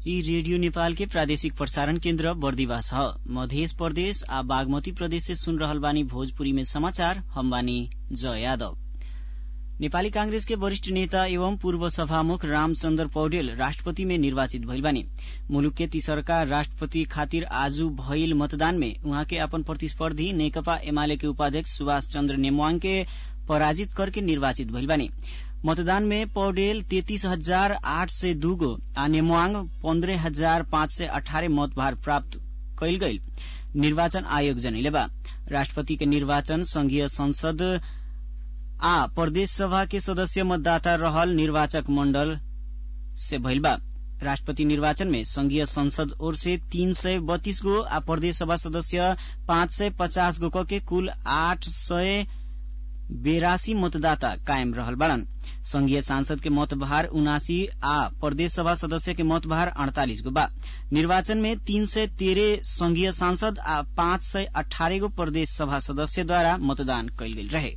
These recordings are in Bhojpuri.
यी रेडियो नेपाल के प्रादेशिक प्रसारण केन्द्र बर्दिवास ह मधेश प्रदेश आ बागमती प्रदेश से सुन रहल बानी भोजपुरी में समाचार हम बानी जय यादव नेपाली कांग्रेस के वरिष्ठ नेता एवं पूर्व सभामुख रामचन्द्र पौडेल राष्ट्रपति में निर्वाचित भइल बानी मुलुक के तीसरका राष्ट्रपति खातिर आज भइल मतदान में उहाँ के अपन प्रतिस्पर्धी नेकपा एमाले के उपाध्यक्ष सुभाष चन्द्र नेमवाङ के पराजित करके निर्वाचित भइल बानी मतदान में पौडेल तेतीस हजार आठ सय दुगो आ नेमवाङ पन्ध्र हजार पाँच सय अठारह मत भार प्राप्त कैल गईल निर्वाचन आयोग जनैले बा राष्ट्रपति के निर्वाचन संघीय संसद आ प्रदेश सभा के सदस्य मतदाता रहल निर्वाचक मण्डल से भइल बा राष्ट्रपति निर्वाचन में संघीय संसद ओर से तीन सय बत्तीस गो आ प्रदेश सभा सदस्य पाँच सय पचास गो के कुल आठ सय बेरासी मतदाता कायम रहल बाड़न संघीय सांसद के मतभार उनासी आ प्रदेश सभा सदस्य के मतभार अड़तालीस गो बा निर्वाचन में तीन सय तेह्र संघीय सांसद आ पाँच सय अठारह गो प्रदेश सभा सदस्यद्वारा मतदान कैल गेल रहे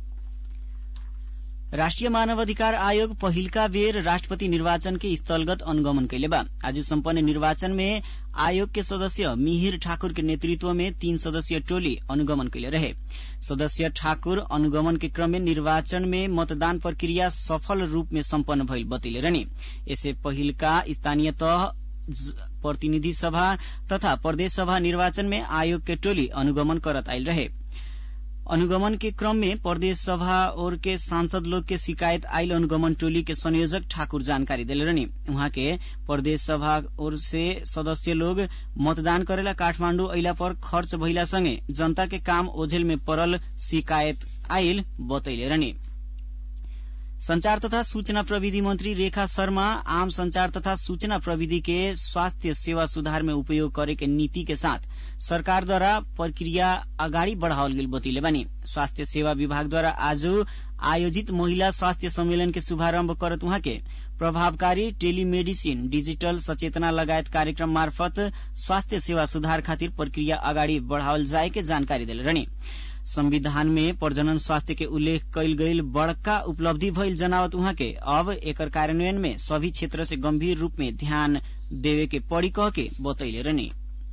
राष्ट्रिय मानवाधिकार आयोग पहिलका बेर राष्ट्रपति निर्वाचन के स्थलगत अनुगमन कैले बा आज सम्पन्न निर्वाचन में आयोग के सदस्य मिहिर ठाकुर के नेतृत्व में तीन सदस्यीय टोली अनुगमन कैले रहे सदस्य ठाकुर अनुगमन के क्रम में निर्वाचन में मतदान प्रक्रिया सफल रूप में सम्पन्न भइल बतैले रहनी यसै पहिलका स्थानीय तह प्रतिनिधि सभा तथा प्रदेश सभा निर्वाचन में आयोग के टोली अनुगमन करत आयल रहे अनुगमन के क्रम में प्रदेश सभा और के सांसद लोग के शिकायत आयल अनुगमन टोली के संयोजक ठाकुर जानकारी दिले रहनी उहाँ के प्रदेश सभा और से सदस्य लोग मतदान करेला काठमाण्डु अइला पर खर्च भइला संगे जनता के काम ओझेल में पड़ल शिकायत आयल बतैले रहनी संचार तथा सूचना प्रविधि मंत्री रेखा शर्मा आम संचार तथा सूचना प्रविधि के स्वास्थ्य सेवा सुधार में उपयोग करे के नीति के साथ सरकार द्वारा प्रक्रिया अगाडि बढ़ावल गेल बतैले बानी स्वास्थ्य सेवा विभाग द्वारा आज आयोजित महिला स्वास्थ्य सम्मेलन के शुभारम्भ करत उहाँ के प्रभावकारी टेलीमेडिसिन डिजिटल सचेतना लगायत कार्यक्रम मार्फत स्वास्थ्य सेवा सुधार खातिर प्रक्रिया अगाडि बढ़ावल जाए के जानकारी दिले रहनी संविधान में प्रजनन स्वास्थ्य के उल्लेख कैल गईल बड़का उपलब्धि भइल जनावत उहाँ के अब एकर कार्यान्वयन में सभी क्षेत्र से गंभीर रूप में ध्यान देवे के पड़ी कह के बतैले रहनी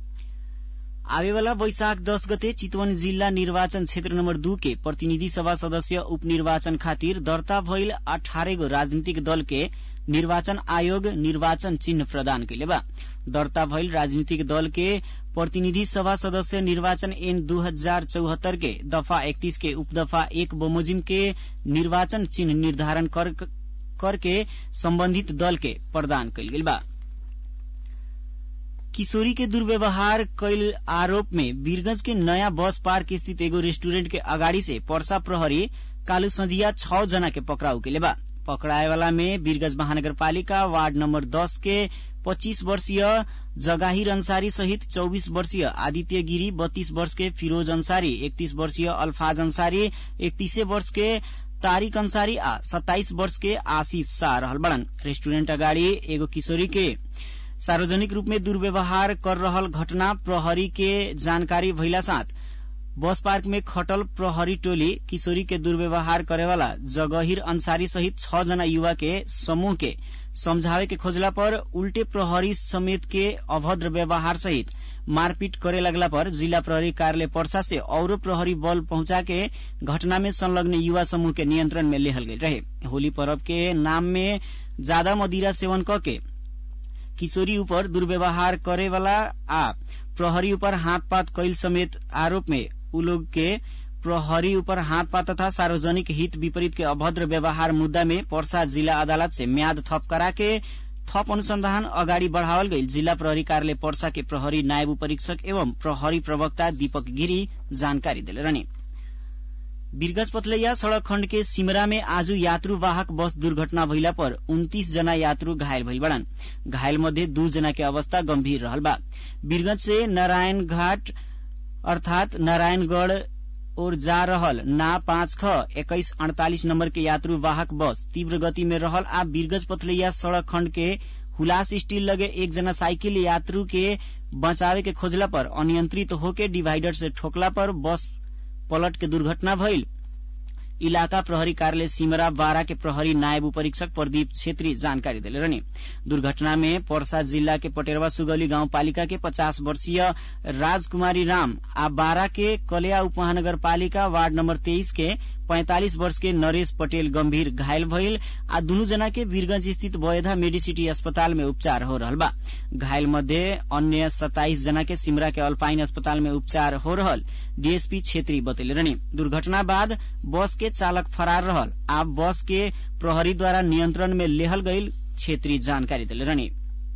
आवेवाला वैशाख दस गते चितवन जिल्ला निर्वाचन क्षेत्र नम्बर दू के प्रतिनिधि सभा सदस्य उपनिर्वाचन खातिर दर्ता भइल अठारह गो राजनीतिक दल के निर्वाचन आयोग निर्वाचन चिन्ह प्रदान कैले बा दर्ता भइल राजनीतिक दल के प्रतिनिधि सभा सदस्य निर्वाचन एन दू हजार चौहत्तर के दफा इकतीस के उपदफा एक बमोजिम के निर्वाचन चिन्ह निर्धारण कर, करके सम्बन्धित दल के प्रदान कैल गेल बा किशोरी के दुर्व्यवहार कैल आरोप में वीरगंज के नयाँ बस पार्क स्थित एगो रेस्टुरेंट के अगाडि से पर्सा प्रहरी कालू संझिया छ जना के पकड़ाउ के बा पकड़ाएवाला में वीरगंज महानगरपालिका वार्ड नम्बर दस के पच्चीस वर्षीय जगाहिर अंसारी सहित चौबीस वर्षीय आदित्य गिरी बत्तीस वर्ष के फिरोज अंसारी एकतीस वर्षीय अल्फाज अंसारी इकतीसे वर्ष के तारिक अंसारी आ सत्ताइस वर्ष के आशीष शाह रहल बड़न रेस्टुरेंट अगाडि एगो किशोरी के सार्वजनिक रूप में दुर्व्यवहार कर रहल घटना प्रहरी के जानकारी भइला साथ बस पार्क में खटल प्रहरी टोली किशोरी के दुर्व्यवहार करेवाला जगहिर अंसारी सहित छ जना युवा के समूह के समझावे के खोजला पर उल्टे प्रहरी समेत के अभद्र व्यवहार सहित मारपीट करे लगला पर जिला प्रहरी कार्यालय पर्सा से औरो प्रहरी बल पहुंचा के घटना में संलग्न युवा समूह के नियंत्रण में लेहल गई रहे होली पर्व के नाम में ज्यादा मदिरा सेवन क के किशोरी ऊपर दुर्व्यवहार करेवाला आ प्रहरी ऊपर हाथपात कैल समेत आरोप में उ लोग के प्रहरी ऊपर हाथपात तथा सार्वजनिक हित विपरीत के अभद्र व्यवहार मुद्दा में पर्सा जिला अदालत से म्याद थप करा के थप अनुसंधान अगाडि बढ़ावल गई जिला प्रहरी कार्यालय पर्सा के प्रहरी नायब परीक्षक एवं प्रहरी प्रवक्ता दीपक गिरी जानकारी दिले रहने वीरगंज पथलैया सड़क खण्ड के सिमरा में आज यात्रुवाहक बस दुर्घटना भइला पर उन्तीस जना यात्रु घायल भइल बड़न घायल मध्ये दू जना के अवस्था गंभीर रहल बा वीरगंज से नारायण घाट अर्थात नारायणगढ़ ओर जा रहल ना पाँच ख एक्काइस अड़तालीस नम्बर के यात्रु वाहक बस तीव्र गति में रहल आ वीरगंज पथलैया सड़क खण्ड के हुलास स्टील लगे एक जना साइकिल यात्रु के बचावे के खोजला पर अनियंत्रित होके डिवाइडर से ठोकला पर बस पलट के दुर्घटना भइल इलाका प्रहरी कार्यालय सिमरा बारा के प्रहरी नायब उपरीक्षक प्रदीप छेत्री जानकारी दिले रहने दुर्घटना में पर्सा जिल्ला के पटेरवा सुगौली गाउँपालिका के पचास वर्षीय राजकुमारी राम आ बारा के कलिया उपमहानगरपालिका वार्ड नम्बर तेइस के पैंतालिस वर्ष के नरेश पटेल गम्भीर घायल भइल आ दुनु जना के वीरगंज स्थित वयधा मेडिसिटी अस्पताल में उपचार हो रहल बा घायल मध्ये अन्य सताइस जना के सिमरा के अल्पाइन अस्पताल में उपचार हो रहल डीएसपी छेत्री बतैले रहनी दुर्घटना बाद बस के चालक फरार रहल आ बस के प्रहरीद्वारा नियन्त्रण में लेहल गईल छेत्री जानकारी दिले रहनी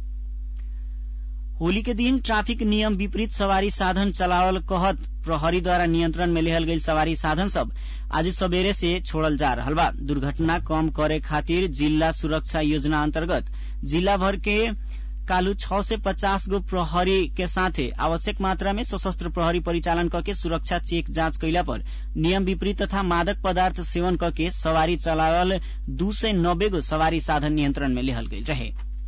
होली के दिन ट्राफिक नियम विपरीत सवारी साधन चलावल कहत प्रहरीद्वारा नियन्त्रण में लेहल गईल सवारी साधन सब आज सबेरे से छोड़ल जा रहल बा दुर्घटना कम करे खातिर जिल्ला सुरक्षा योजना अन्तर्गत जिल्ला भर के कालू छ से पचास गो प्रहरी के साथे आवश्यक मात्रा में सशस्त्र प्रहरी परिचालन करके सुरक्षा चेक जाँच कैला पर नियम विपरीत तथा मादक पदार्थ सेवन करके सवारी चलावल दू सय नब्बे गो सवारी साधन नियन्त्रण में लेहल गईल रहे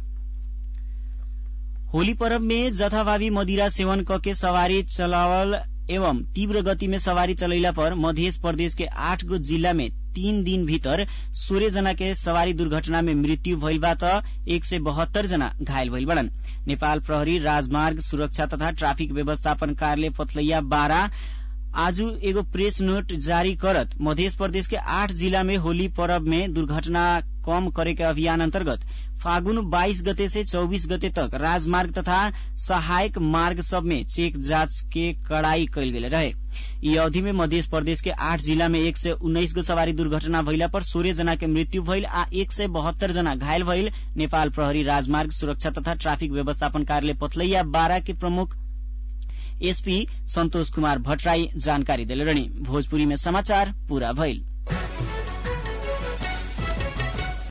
होली पर्व में जथाभावी मदिरा सेवन करके सवारी चलावल एवं तीव्र गति में सवारी चलैला पर मध्य प्रदेश के आठ गो जिल्ला में तीन दिन भीतर सोह्र जना के सवारी दुर्घटना में मृत्यु भइल बा त एक सय बहत्तर जना घायल भइल बड़न नेपाल प्रहरी राजमार्ग सुरक्षा तथा ट्राफिक व्यवस्थापन कार्यालय पथलैया बारा आज एगो प्रेस नोट जारी करत मध्य प्रदेश के आठ जिला में होली पर्व में दुर्घटना कम करे के अभियान अन्तर्गत फागुन 22 गते से 24 गते तक राजमार्ग तथा सहायक मार्ग सब में चेक जांच के कड़ाई कैल गेले रहे यी अवधि में मध्य प्रदेश के आठ जिला में एक सय उन्नाइस गो सवारी दुर्घटना भइला पर सोह्र जना के मृत्यु भइल आ एक सय बहत्तर जना घायल भइल नेपाल प्रहरी राजमार्ग सुरक्षा तथा ट्राफिक व्यवस्थापन कार्यालय पथलैया बारा के प्रमुख एसपी सन्तोष कुमार भट्टराई जानकारी दिले रहनी भोजपुरी में समाचार पूरा भइल